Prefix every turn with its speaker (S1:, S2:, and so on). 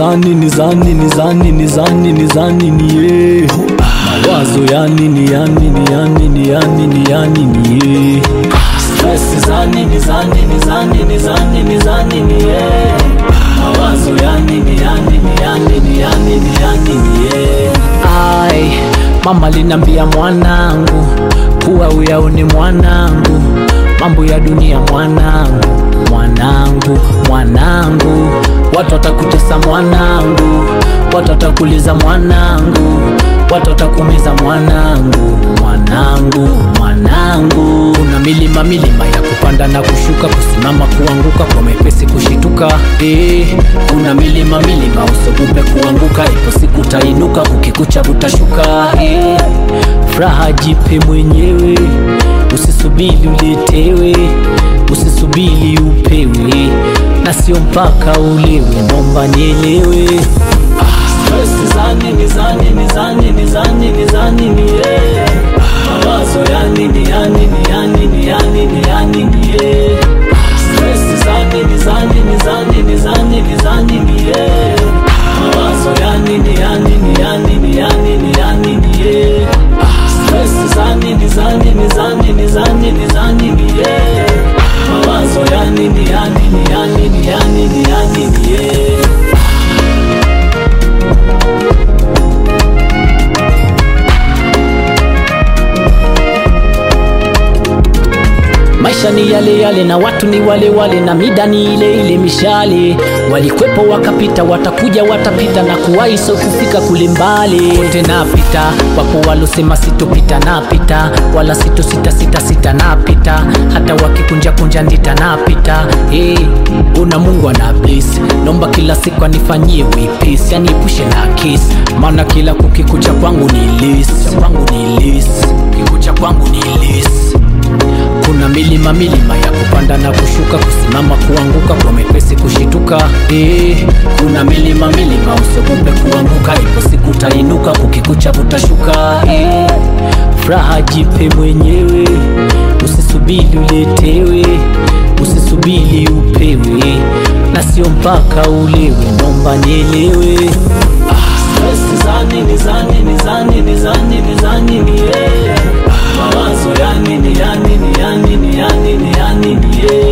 S1: zani ni zani ni zani ni zani ni zani ni ye mawazo yani ni yani ni yani ni yani ni yani ni ye stress zani ni zani ni zani ni zani ni zani ni ye mawazo yani ni yani ni yani ni yani ni yani ni ye ai mama linambia mwanangu kuwa uyaone mwanangu mambo ya dunia mwanangu mwanangu mwanangu watu watakutesa mwanangu watu watakuliza mwanangu watu watakumiza mwanangu mwanangu mwanangu kuna milima milima ya kupanda na kushuka kusimama kuanguka kwa mepesi kushituka eh, kuna milima milima usogope kuanguka ipo siku utainuka ukikucha utashuka eh, furaha jipe mwenyewe usisubiri uletewe usisubiri upewe na sio mpaka ulewe nomba nielewe Stress zani ni zani ni zani ni zani ni zani ni ye mawazo yani ni yani ni yani ni yani ni yani ni ye Stress zani ni zani ni zani ni zani ni zani ni ye mawazo yani ni yani ni yani ni yani ni yani ni ye Stress zani ni zani ni zani ni zani ni zani ni ye mawazo yani ni yani ni yani ni yani ni yani ni ye maisha ni yale yale na watu ni wale wale na mida ni ile ile mishale walikwepo wakapita watakuja watapita na kuwahi so kufika kule mbali wote napita wapo walosema sitopita napita wala sito sita sita sita napita hata wakikunja kunja ndita napita hey, una mungu ana bless nomba kila siku anifanyie wipis yani epushe na kis maana kila kukikucha kwangu ni lis kwangu ni lis kikucha kwangu ni lis kuna milima milima ya kupanda na kushuka kusimama kuanguka kwa mepesi kushituka eh, kuna milima milima usiogope kuanguka ipo siku utainuka kukikucha utashuka eh, furaha jipe mwenyewe usisubiri uletewe usisubiri upewe na sio mpaka ulewe nomba nielewe Stress zani ni zani ni zani ni zani ni zani ni ye mawazo yani ni yani ni yani ni yani ni yani ni ye